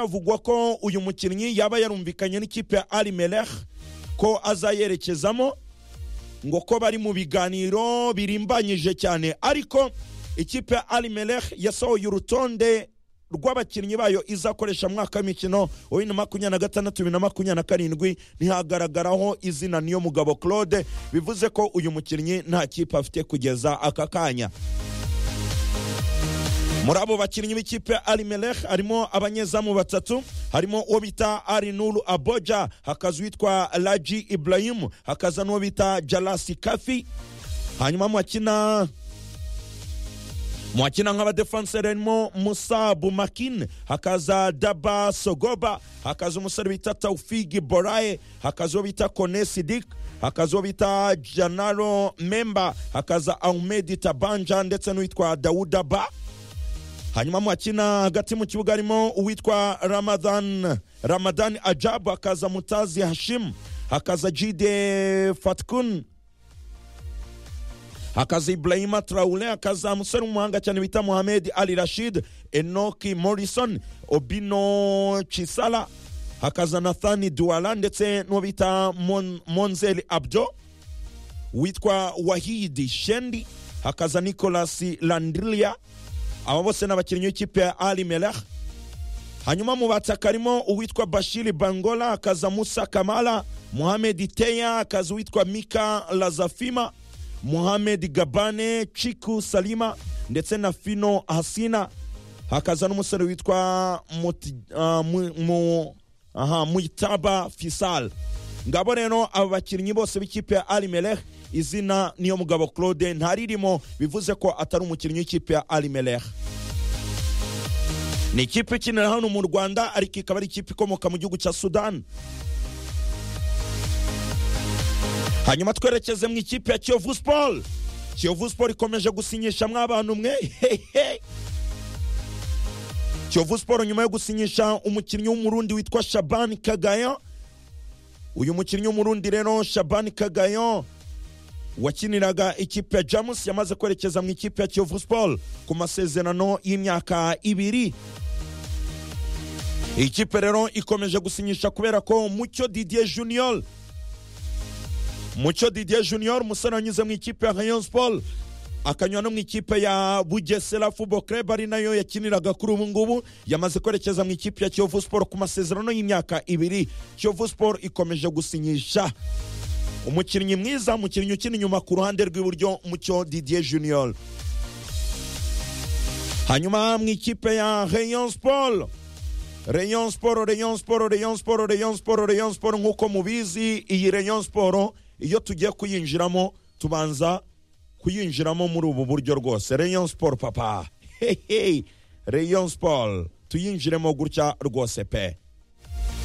havugwa ko uyu mukinnyi yaba yarumvikanye n'ikipe ya ari melech ko azayerekezamo ngo ko bari mu biganiro birimbanyije cyane ariko ikipe ya ari melech yasohoye urutonde rw'abakinnyi bayo izakoresha mu mwaka w'imikino wa bibiri na makumyabiri na gatandatu bibiri na makumyabiri na karindwi ntihagaragaraho izina niyo mugabo claude bivuze ko uyu mukinnyi nta kipe afite kugeza aka kanya muri abo bakinnyi b'ikipe ari melech harimo abanyezamu batatu harimo uwo bita ari nuru aboja hakaza uwitwa raji iburayimu hakaza n'uwo bita jarasi kafi hanyuma mwakina mwakina nk'abadefanseri harimo musa bumakine hakaza daba sogoba hakaza umusore bita taufigi boraye hakaza uwo bita kone sidik hakaza uwo bita janaro memba hakaza ahumedi tabanja ndetse n'uwitwa dawuda ba hanyuma mwakina hagati mu kibuga harimo uwitwa ramadan ramadan ajabu hakaza mutazi hashim hakaza jide fatkun hakaza ibrahima traure hakaza umusore w'umuhanga cyane bita muhamed ali rashid enoki morrison obino cisala hakaza nathani duwara ndetse n'uwo bita Mon- monzeri abdo witwa wahidi shendi hakaza nicolas landria aba bose ni abakinnyi b'ikipe ya ali melech hanyuma mu bataka harimo uwitwa bashiri bangola hakaza musa kamara muhamed teya hakaza uwitwa mika lazafima muhamed gabane chiku salima ndetse na fino hasina hakaza n'umusore witwa Muti- ah, Mu- Mu- aha, muitaba fisal ngabo rero aba bakinnyi bose b'ikipe ya ali melech izina niyo mugabo claude ntaririmo bivuze ko atari umukinnyi w'ikipe ya ali melech ni ikipe ikinira hano mu rwanda ariko ikaba ari ikipe ikomoka mu gihugu cya sudani hanyuma twerekeze mu ikipe ya kiyovu siporo kiyovu siporo ikomeje gusinyishamo abantu mwe hehe kiyovu siporo nyuma yo gusinyisha umukinnyi w'umurundi witwa shabani kagayo uyu mukinnyi w'umurundi rero shabani kagayo wakiniraga ikipe ya jamus yamaze kwerekeza mu ikipe ya kiyovu siporo ku masezerano y'imyaka ibiri iyi kipe rero ikomeje gusinyisha kubera ko mucyo didier junior mucyo didier junior umusore wanyuze mu ikipe ya rayon sport akanyura no mu ikipe ya bugesera football club ari nayo yakiniraga kuri ubu ngubu yamaze kwerekeza mu ikipe ya kiyovu sport ku masezerano y'imyaka ibiri kiyovu sport ikomeje gusinyisha umukinnyi mwiza umukinnyi ukina inyuma ku ruhande rw'iburyo mucyo didier junior hanyuma mu ikipe ya rayon sport Rayon Sport, Rayon Sport, Rayon Sport, Rayon Sport, Rayon Sport nk'uko mubizi iyi Rayon Sport iyo tugiye kuyinjiramo tubanza kuyinjiramo muri ubu buryo rwose Rayon Sport papa hey, hey. Rayon Sport tuyinjiremo gutya rwose pe